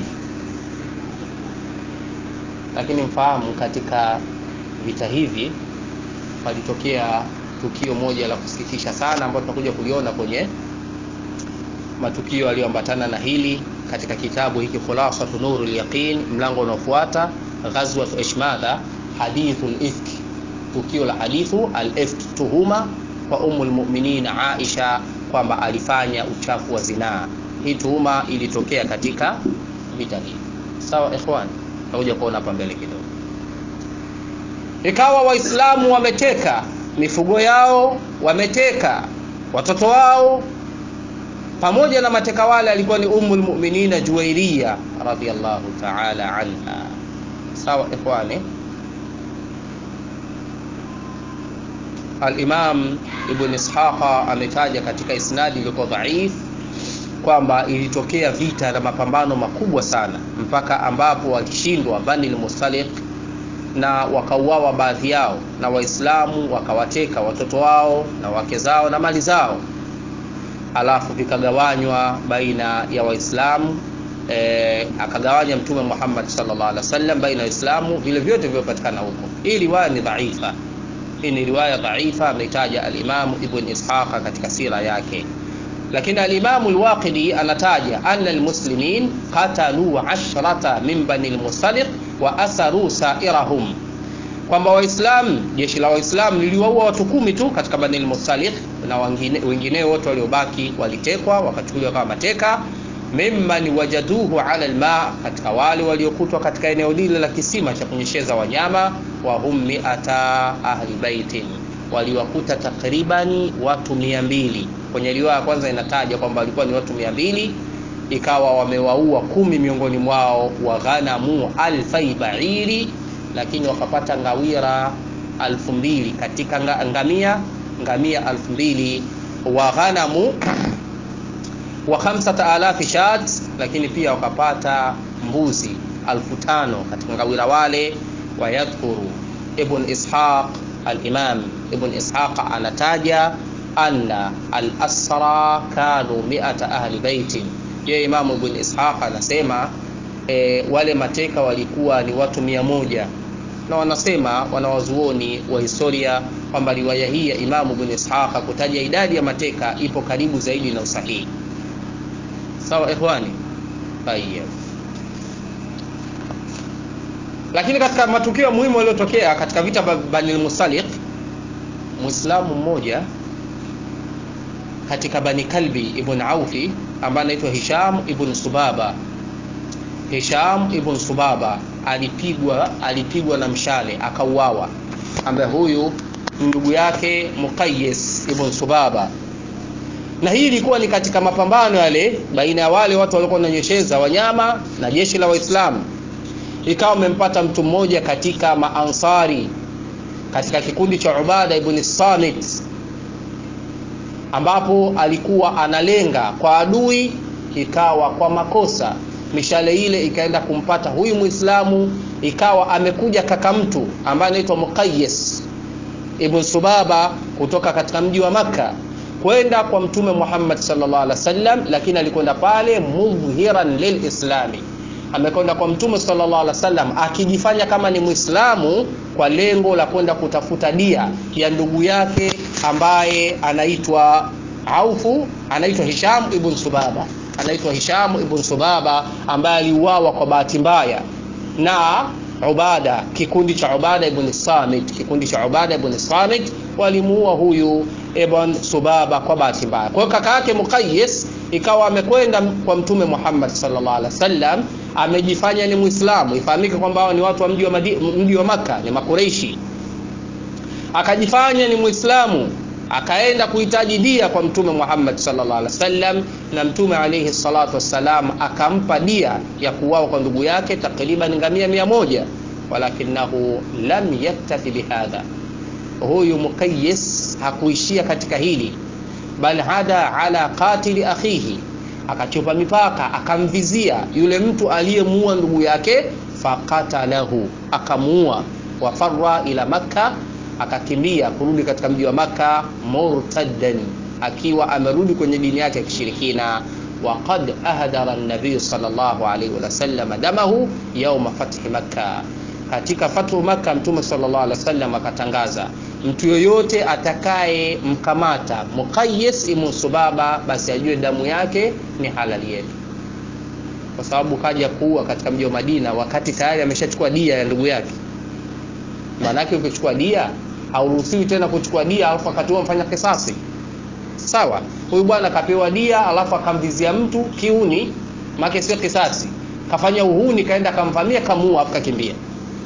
lakini mfahamu katika vita hivi palitokea tukio moja la kusikitisha sana ambalo tutakuja kuliona kwenye matukio yaliyoambatana na hili katika kitabu hiki khulasatu nurul yaqin mlango unaofuata ghazwat ishmadha hadithul ifk tukio la hadithu al ifk tuhuma kwa umul mu'minin Aisha kwamba alifanya uchafu wa zinaa. Hii tuhuma ilitokea katika vita hivi. Sawa ikhwan, tutakuja kuona hapa mbele kidogo. Ikawa Waislamu wameteka mifugo yao, wameteka watoto wao, pamoja na mateka wale alikuwa ni Ummul Mu'minina Juwairia radhiyallahu ta'ala anha. Sawa ikhwani, Al-Imam Ibn Ishaqa ametaja katika isnadi iliyokuwa dhaif kwamba ilitokea vita na mapambano makubwa sana mpaka ambapo walishindwa Bani al-Mustaliq na wakauawa baadhi yao na Waislamu wakawateka watoto wao na wake zao na mali zao, alafu vikagawanywa baina ya Waislamu e, akagawanya Mtume Muhammad sallallahu alaihi wasallam baina ya Waislamu vile vyote vilivyopatikana huko. Hii riwaya ni dhaifa hii ni riwaya dhaifa ameitaja al-Imam Ibn Ishaq katika sira yake, lakini al-Imam al-Waqidi anataja anna al-muslimin qatalu ashrata min bani al-Mustaliq wa asaru sa'irahum, kwamba Waislamu, jeshi la Waislamu liliwaua watu kumi tu katika bani al-Mustaliq na wengine wengineo wote waliobaki walitekwa wakachukuliwa kama mateka mimman wajaduhu ala alma, katika wale waliokutwa katika eneo lile la kisima cha kunyesheza wanyama. Wa hum miata ahli baitin, waliwakuta takribani watu mia mbili. Kwenye riwaya ya kwanza inataja kwamba walikuwa ni watu mia mbili, ikawa wamewaua kumi miongoni mwao. Wa ghanamu alfai bairi, lakini wakapata ngawira alfu mbili katika ngamia ngamia alfu mbili wa ghanamu wa khamsata alafi shat, lakini pia wakapata mbuzi alfu tano katika ngawira wale. Wa yadhkuru Ibn Ishaq al-Imam Ibn Ishaq anataja anna al-asra kanu mi'ata ahli baitin. Ye Imam Ibn Ishaq anasema e, wale mateka walikuwa ni watu mia moja na wanasema wanawazuoni wa historia kwamba riwaya hii ya Imamu Ibn Ishaqa kutaja idadi ya mateka ipo karibu zaidi na usahihi. Sawa ikhwani? Tayyib. Lakini katika matukio muhimu yaliyotokea katika vita vya Bani al-Mustaliq, Muislamu mmoja katika Bani Kalbi ibn Aufi ambaye anaitwa Hisham ibn Subaba. Hisham ibn Subaba alipigwa alipigwa na mshale akauawa, ambaye huyu ndugu yake Muqayyis ibn Subaba. Na hii ilikuwa ni katika mapambano yale baina ya wale watu waliokuwa wananyesheza wanyama na jeshi la Waislamu. Ikawa wamempata mtu mmoja katika maansari katika kikundi cha Ubada ibn Samit ambapo alikuwa analenga kwa adui, ikawa kwa makosa mishale ile ikaenda kumpata huyu Muislamu, ikawa amekuja kaka mtu ambaye anaitwa Muqayyis ibn Subaba kutoka katika mji wa Makka kwenda kwa Mtume Muhammad sallallahu alaihi wasallam, lakini alikwenda pale mudhiran lilislami, amekwenda kwa Mtume sallallahu alaihi wasallam akijifanya kama ni Muislamu kwa lengo la kwenda kutafuta dia ya ndugu yake ambaye anaitwa Aufu, anaitwa Hisham ibn Subaba, anaitwa Hisham ibn Subaba ambaye aliuawa kwa bahati mbaya na Ubada, kikundi cha Ubada ibn Samit, kikundi cha Ubada ibn Samit walimuua huyu ibn Subaba kwa bahati mbaya. Kwa hiyo kaka yake Muqayyis ikawa amekwenda kwa Mtume Muhammad sallallahu alaihi wasallam, amejifanya ni Muislamu, ifahamike kwamba hao ni watu wa mji wa Madi, mji wa Makka, ni Makureishi. Akajifanya ni Muislamu, akaenda kuhitaji dia kwa Mtume Muhammad sallallahu alaihi wasallam, na Mtume alaihi salatu wassalam akampa dia ya kuuawa kwa ndugu yake takriban ngamia mia moja, walakinahu lam yaktafi bihadha huyu Muqayyis hakuishia katika hili, bal hada ala qatili akhihi, akachupa mipaka, akamvizia yule mtu aliyemuua ndugu yake, faqatalahu, akamuua. Wafarra ila Makka, akakimbia kurudi katika mji wa Makka, murtaddan, akiwa amerudi kwenye dini yake ya kishirikina. Waqad ahdara an-nabiy sallallahu alayhi wasallam damahu yawma fathi Makka katika fathu Makka Mtume sallallahu alaihi wasallam akatangaza, mtu yoyote atakaye mkamata Muqayyis ibn Subaba, basi ajue damu yake ni halali yetu, kwa sababu kaja kuua katika mji wa Madina wakati tayari ameshachukua dia ya ndugu yake. Maanake ukichukua dia hauruhusiwi tena kuchukua dia alafu wakati huo mfanya kisasi. Sawa, huyu bwana kapewa dia alafu akamvizia mtu kiuni, make sio kisasi, kafanya uhuni, kaenda kamvamia, kamuua, afu kakimbia.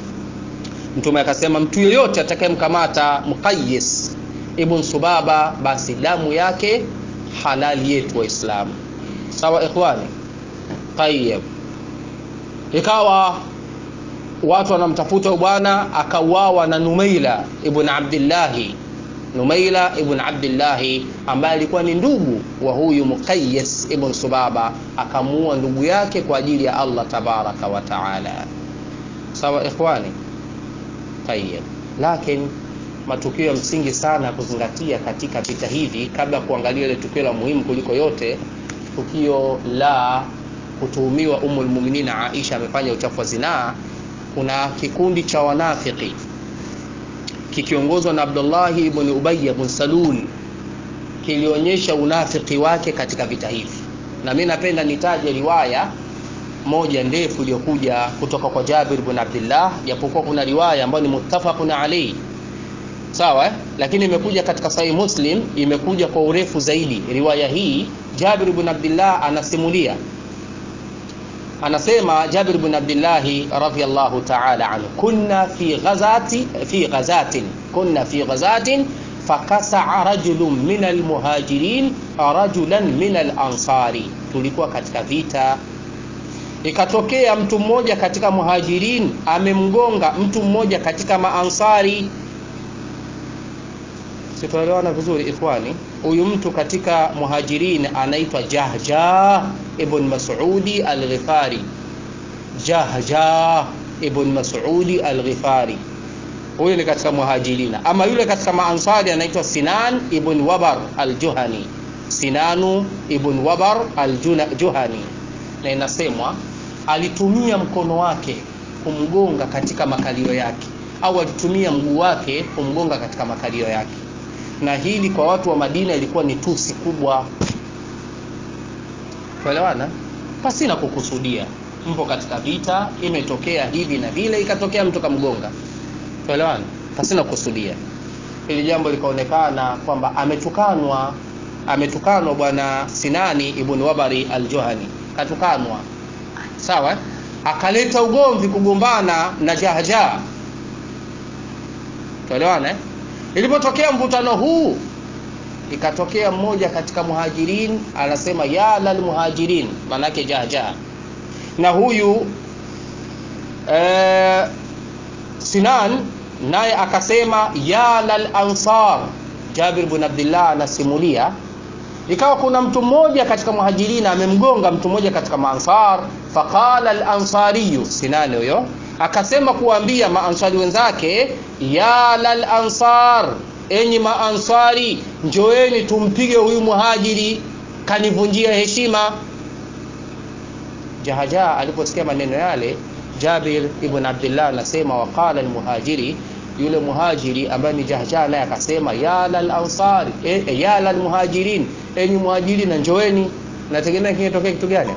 Mtume akasema mtu yeyote atakayemkamata Muqayyis ibn Subaba basi damu yake halali yetu Waislamu. Sawa ikhwani? Tayyib. Ikawa watu wanamtafuta bwana, akauawa na Numaila ibn Abdillahi, Numaila ibn Abdillahi ambaye alikuwa ni ndugu wa huyu Muqayyis ibn Subaba, akamuua ndugu yake kwa ajili ya Allah tabaraka wa taala. Sawa ikhwani? Tayyib. Lakini matukio ya msingi sana ya kuzingatia katika vita hivi, kabla ya kuangalia ile tukio la muhimu kuliko yote, tukio la kutuhumiwa Ummul Mu'minin Aisha amefanya uchafu wa zinaa, kuna kikundi cha wanafiki kikiongozwa na Abdullah ibn Ubay ibn Salul kilionyesha unafiki wake katika vita hivi, na mimi napenda nitaje riwaya moja ndefu iliyokuja kutoka kwa Jabir ibn Abdullah, japokuwa kuna riwaya ambayo ni muttafaqun alayhi sawa eh? Lakini imekuja katika Sahih Muslim, imekuja kwa urefu zaidi. Riwaya hii Jabir ibn Abdullah anasimulia, anasema Jabir ibn Abdullah radhiyallahu ta'ala anhu, kunna fi ghazati fi ghazatin kunna fi ghazatin fakasaa rajulun min almuhajirin rajulan min alansari, tulikuwa katika vita ikatokea mtu mmoja katika muhajirin amemgonga mtu mmoja katika maansari. Sitaelewana vizuri ikhwani. Huyu mtu katika muhajirin anaitwa Jahja ibn Mas'udi al-Ghifari. Jahja ibn Mas'udi al-Ghifari, huyu ni katika muhajirina. Ama yule katika maansari anaitwa Sinan ibn Wabar al-Juhani, Sinanu ibn Wabar al-Juhani, na inasemwa alitumia mkono wake kumgonga katika makalio yake, au alitumia mguu wake kumgonga katika makalio yake na hili kwa watu wa madina ilikuwa ni tusi kubwa tuelewana pasina kukusudia mpo katika vita imetokea hivi na vile ikatokea mtu kamgonga tuelewana pasina kukusudia hili jambo likaonekana kwamba ametukanwa ametukanwa bwana sinani ibn wabari aljohani katukanwa sawa akaleta ugomvi kugombana na jahjaa tuelewana eh? ilipotokea mvutano huu ikatokea mmoja katika muhajirin anasema ya lal muhajirin maanake jahjaa na huyu eh, sinan naye akasema ya lal ansar jabir bn abdillah anasimulia ikawa kuna mtu mmoja katika muhajirina amemgonga mtu mmoja katika maansar faqala alansariyu sinani huyo akasema kuambia maansari wenzake ya lal ansar enyi maansari njoeni tumpige huyu muhajiri kanivunjia heshima jahaja aliposikia maneno yale jabir ibn abdillah anasema waqala almuhajiri yule muhajiri ambaye ni jahja naye akasema ya lal ansari e, e, ya lal muhajirin enyi muhajiri na njoeni nategemea kingetokea kitu gani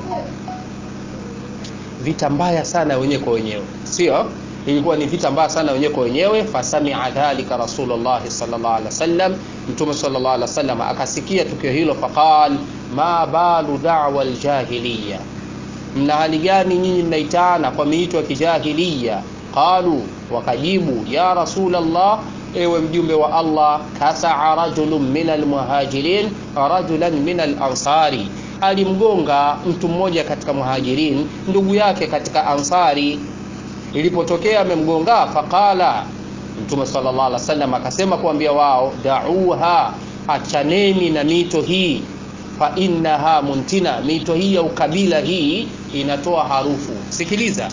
vita mbaya sana wenyewe kwa wenyewe sio ilikuwa ni vita mbaya sana wenyewe kwa wenyewe fasamia dhalika rasulullah sallallahu alaihi wasallam mtume sallallahu alaihi wasallam akasikia tukio hilo faqal ma balu da'wa aljahiliya mna hali gani nyinyi mnaitana kwa miito ya kijahiliya qalu wakajibu ya rasulallah ewe mjumbe wa allah kasaa rajulun min almuhajirin rajulan min alansari alimgonga mtu mmoja katika muhajirin ndugu yake katika ansari ilipotokea amemgonga faqala mtume sallallahu alaihi wasallam akasema kuambia wao dauha achaneni na mito hii fa innaha muntina mito hii ya ukabila hii inatoa harufu sikiliza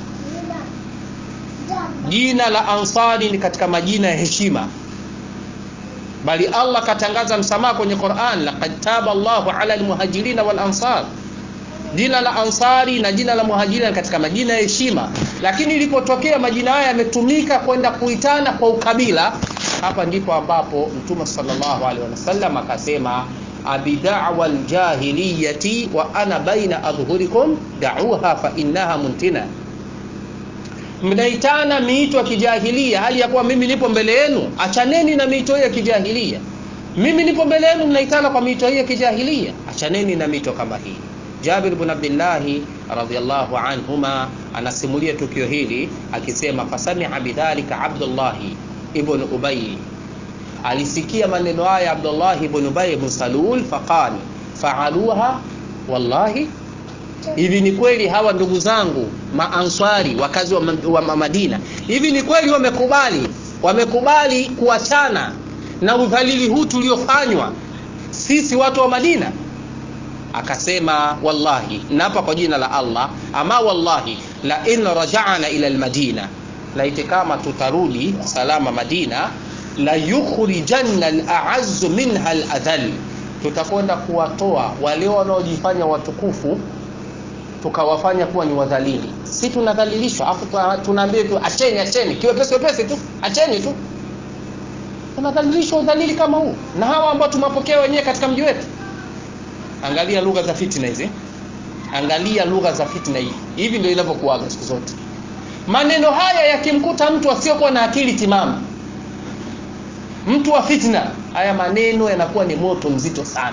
jina la ansari ni katika majina ya heshima bali allah katangaza msamaha kwenye quran laqad taba llahu ala lmuhajirina walansar jina la ansari na jina la muhajirina katika majina ya heshima lakini ilipotokea majina haya yametumika kwenda kuitana kwa ukabila hapa ndipo ambapo mtume salllahu alehi wasallam akasema abidawa ljahiliyati wa ana baina adhhurikum dauha fa innaha muntina mnaitana miito ya kijahilia hali ya kuwa mimi nipo mbele yenu achaneni na miito hiyo ya kijahilia mimi nipo mbele yenu mnaitana kwa miito hiyo ya kijahilia achaneni na mito kama hii jabir bn abdillahi radiallahu anhuma anasimulia tukio hili akisema fasamia bidhalika abdullahi ibn ubayi alisikia maneno haya abdullahi ibn ubayi ibn salul faqal faaluha wallahi hivi ni kweli hawa ndugu zangu maanswari wakazi wa, wa madina hivi ni kweli wamekubali wamekubali kuachana na udhalili huu tuliofanywa sisi watu wa madina akasema wallahi naapa kwa jina la allah ama wallahi la in rajana ila lmadina laiti kama tutarudi salama madina la yukhrijanna laazzu minha ladhal tutakwenda kuwatoa wale wanaojifanya watukufu tukawafanya kuwa ni wadhalili si tunadhalilishwa afu tunaambia tu acheni acheni kiwepesi wepesi tu acheni tu tunadhalilishwa udhalili kama huu na hawa ambao tumewapokea wenyewe katika mji wetu angalia lugha za fitna hizi angalia lugha za fitna hii hivi ndio inavyokuaga siku zote maneno haya yakimkuta mtu asiokuwa na akili timamu mtu wa fitna haya maneno yanakuwa ni moto mzito sana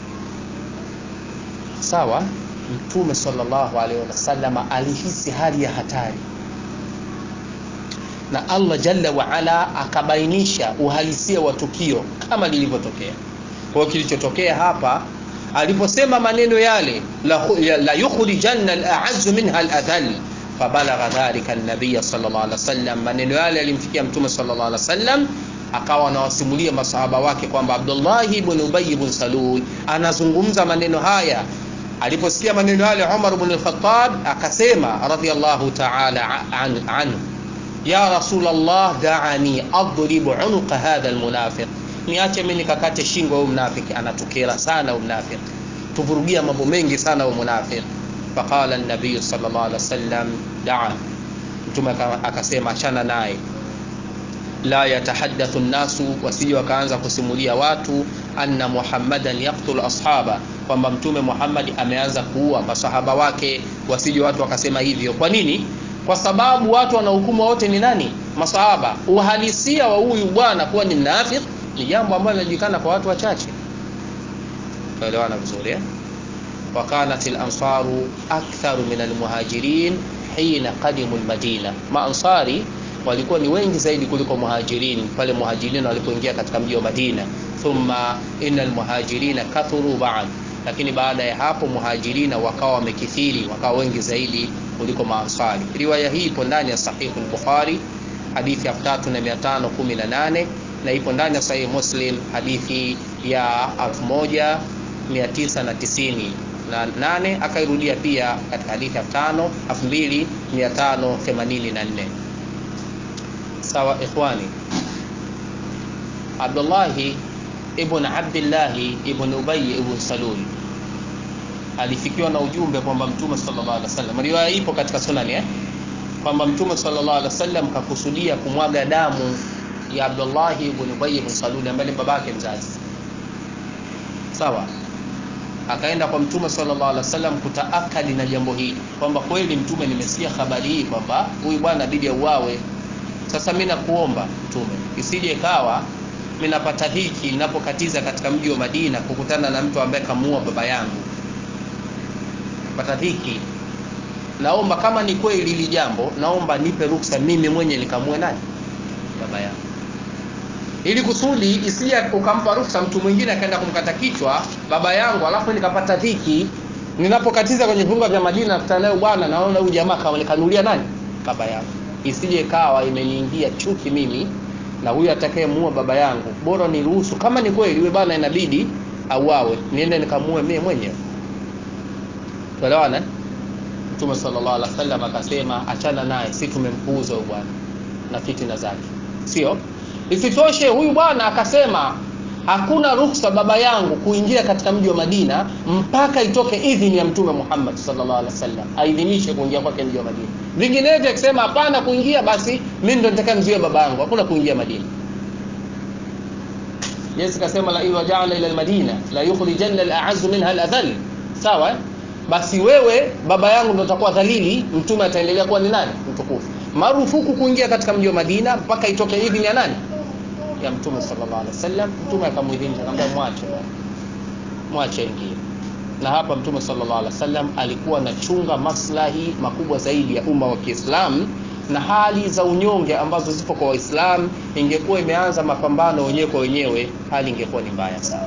sawa mtume sallallahu alaihi wasallam alihisi hali ya hatari na allah jalla waala akabainisha uhalisia wa tukio kama lilivyotokea kwao kilichotokea hapa aliposema maneno yale la, la yukhrijanna alazu minha aladhal fabalagha dhalika nabiya sallallahu alaihi wasallam maneno yale yalimfikia mtume sallallahu alaihi wasallam akawa anawasimulia masahaba wake kwamba abdullahi ibn ubay ibn salul anazungumza maneno haya aliposikia maneno yale umar ibn al-khattab akasema radiyallahu ta'ala anhu an, ya rasulullah da'ani adrib unuqa hadha almunafiq niache mimi nikakate shingo huyu mnafiki anatukera sana huyu mnafiki tuvurugia mambo mengi sana huyu mnafiki faqala an-nabiy sallallahu alaihi wasallam da'a mtume akasema achana naye la yatahaddathu nnasu wasije wakaanza kusimulia watu anna muhammadan yaqtul ashaba kwamba mtume muhammad ameanza kuua masahaba wake wasije watu wakasema hivyo kwa nini kwa sababu watu wanahukumu wote ni nani masahaba uhalisia wa huyu bwana kuwa ni mnafik ni jambo ambalo linajulikana kwa watu wachache tuelewana vizuri eh? وكانت الأنصار أكثر من المهاجرين حين قدموا المدينة ما أنصاري walikuwa ni wengi zaidi kuliko muhajirin pale muhajirin walipoingia katika mji wa Madina thumma innal muhajirina kathuru ba'd lakini baada ya hapo muhajirina wakawa wamekithiri wakawa wengi zaidi kuliko maansari riwaya hii ipo ndani ya sahih al-bukhari hadithi ya 3518 na ipo ndani ya sahih muslim hadithi ya 1990 na nane akairudia pia katika hadithi ya 5 2584 sawa ikhwani Abdullahi ibn Abdillahi ibn Ubay ibn Salul alifikiwa na ujumbe kwamba Mtume sallallahu alaihi wasallam, riwaya ipo katika sunani eh, kwamba Mtume sallallahu alaihi wasallam kakusudia kumwaga damu ya Abdullahi ibn Ubay ibn Salul ambaye ni babake mzazi. Sawa, akaenda kwa Mtume sallallahu alaihi wasallam kutaakadi na jambo hili kwamba kweli Mtume, nimesikia habari hii kwamba huyu bwana bidi auawe sasa mimi nakuomba mtume, isije ikawa mimi napata hiki ninapokatiza katika mji wa Madina kukutana na mtu ambaye kamuua baba yangu, pata hiki. Naomba kama ni kweli hili jambo, naomba nipe ruksa mimi mwenye nikamue nani baba yangu, ili kusudi isije ukampa ruksa mtu mwingine akaenda kumkata kichwa baba yangu, alafu nikapata dhiki ninapokatiza kwenye viunga vya Madina, nakutana naye bwana, naona huyu jamaa kanulia nani baba yangu isije kawa imeniingia chuki mimi na huyu atakayemuua baba yangu, bora niruhusu, kama ni kweli yule bwana inabidi auawe, niende nikamue mimi mwenyewe. Tuelewana? Mtume sallallahu alaihi wasallam akasema, achana naye, si tumempuuza huyu bwana na fitina zake, sio? Isitoshe huyu bwana akasema hakuna ruhusa baba yangu kuingia katika mji wa Madina mpaka itoke idhini ya Mtume Muhammad sallallahu alaihi wasallam, aidhinishe kuingia kwake mji wa Madina. Vinginevyo akisema hapana kuingia, basi mimi ndo nitakayemzuia baba yangu, hakuna kuingia Madina. Yesu kasema la in raja'na ila almadina la yukhrijanna al-a'azzu minha al-adhall. Sawa? Basi wewe baba yangu ndo utakuwa dhalili, mtume ataendelea kuwa ni nani? Mtukufu. Marufuku kuingia katika mji wa Madina mpaka itoke idhini ya nani? ya mtume sallallahu alaihi wasallam. Mtume akamuidhinisha akamwambia, mwache mwache ingie. Na hapa mtume sallallahu alaihi wasallam alikuwa anachunga maslahi makubwa zaidi ya umma wa Kiislamu na hali za unyonge ambazo zipo kwa Waislamu. Ingekuwa imeanza mapambano wenyewe kwa wenyewe, hali ingekuwa ni mbaya sana.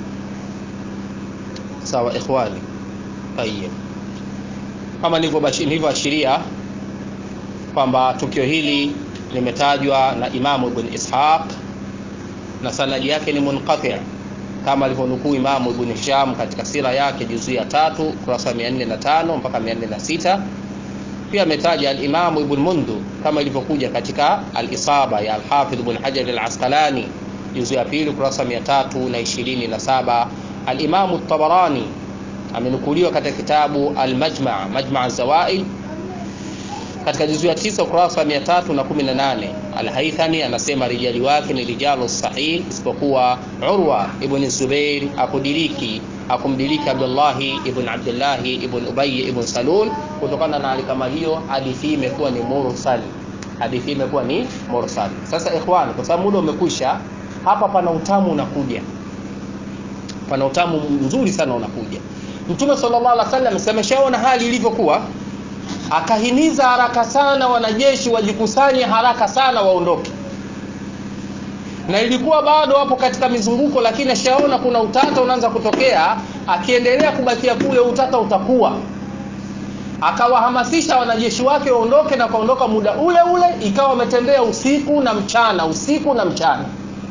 Sawa ikhwani, tayeb, kama nilivyoashiria kwamba tukio hili limetajwa na Imamu Ibn Ishaq na sanadi yake ni munqati kama alivyonukuu Imamu Ibn Hisham katika sira yake juzu ya tatu kurasa 405 mpaka 406. Pia ametaja al-Imamu Ibn Mundu kama ilivyokuja katika al-Isaba ya al-Hafidh Ibn Hajar al-Asqalani juzu ya pili kurasa 327. Al-Imamu at-Tabarani amenukuliwa katika kitabu al-Majma' Majma' az-Zawaid katika juzu ya tisa ukurasa wa 318 Al-Haythami anasema rijali wake ni rijalu sahih, isipokuwa Urwa ibn Zubair akudiriki akumdiriki Abdullahi ibn Abdullahi ibn Ubay ibn Salul. Kutokana na hali kama hiyo, hadithi hii imekuwa ni mursal, hadithi hii imekuwa ni mursal. Sasa ikhwan, kwa sababu muda umekwisha, hapa pana utamu unakuja, pana utamu mzuri sana unakuja. Mtume sallallahu alaihi wasallam ameshaona hali ilivyokuwa akahimiza haraka sana wanajeshi wajikusanye haraka sana waondoke, na ilikuwa bado wapo katika mizunguko, lakini ashaona kuna utata unaanza kutokea. Akiendelea kubakia kule, utata utakuwa. Akawahamasisha wanajeshi wake waondoke, na kaondoka muda ule ule, ikawa wametembea usiku na mchana, usiku na mchana.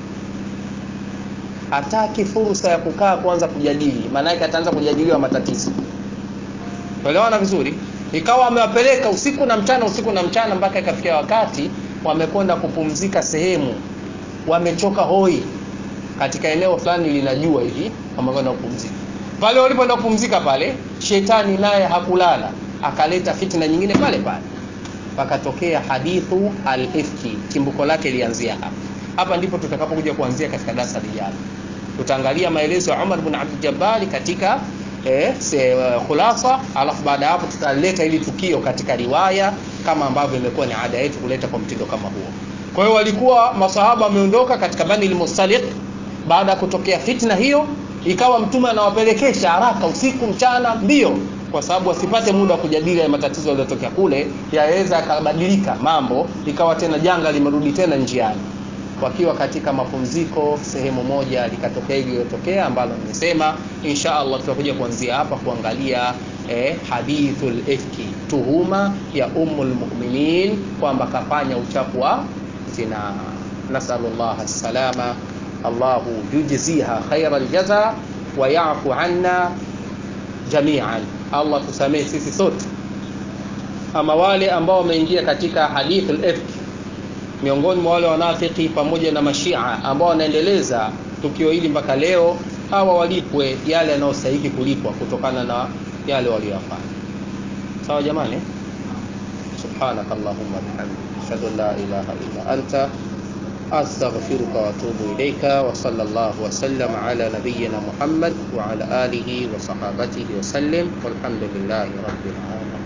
Hataki fursa ya kukaa kuanza kujadili, maana yake ataanza kujadiliwa matatizo. Tuelewana vizuri? ikawa wamewapeleka usiku na mchana usiku na mchana mpaka ikafikia wakati wamekwenda kupumzika sehemu, wamechoka hoi katika eneo fulani linajua hivi, wamekwenda kupumzika pale. Walipoenda kupumzika pale, shetani naye hakulala, akaleta fitna nyingine pale pale, pakatokea hadithu al-ifki. Chimbuko lake lianzia hapa. hapa ndipo tutakapokuja kuanzia katika darasa lijalo tutaangalia maelezo ya Umar bin Abdul Jabbar katika eh, se, uh, khulasa alafu baada ya hapo tutaleta hili tukio katika riwaya kama ambavyo imekuwa ni ada yetu kuleta kwa mtindo kama huo kwa hiyo walikuwa masahaba wameondoka katika Bani al-Mustaliq baada ya kutokea fitna hiyo ikawa mtume anawapelekesha haraka usiku mchana mbio kwa sababu wasipate muda wa kujadili ya matatizo yaliyotokea kule yaweza yakabadilika mambo ikawa tena janga limerudi tena njiani wakiwa katika mapumziko sehemu moja likatokea iliyotokea ambalo nimesema insha Allah tutakuja kuanzia hapa kuangalia eh, hadithul ifki tuhuma ya ummul mu'minin kwamba kafanya uchafu wa zina nasallallahu salama Allahu yujziha khaira aljaza wa ya'fu anna jami'an Allah tusamee sisi sote ama wale ambao wameingia katika hadithul ifki miongoni mwa wale wanafiki pamoja na mashia ambao wanaendeleza tukio hili mpaka leo hawa walipwe yale yanayostahili kulipwa kutokana na yale waliyofanya sawa jamani سبحانك اللهم وبحمدك اشهد ان لا اله الا انت استغفرك واتوب اليك وصلى الله وسلم على نبينا محمد وعلى اله وصحابته وسلم والحمد لله رب العالمين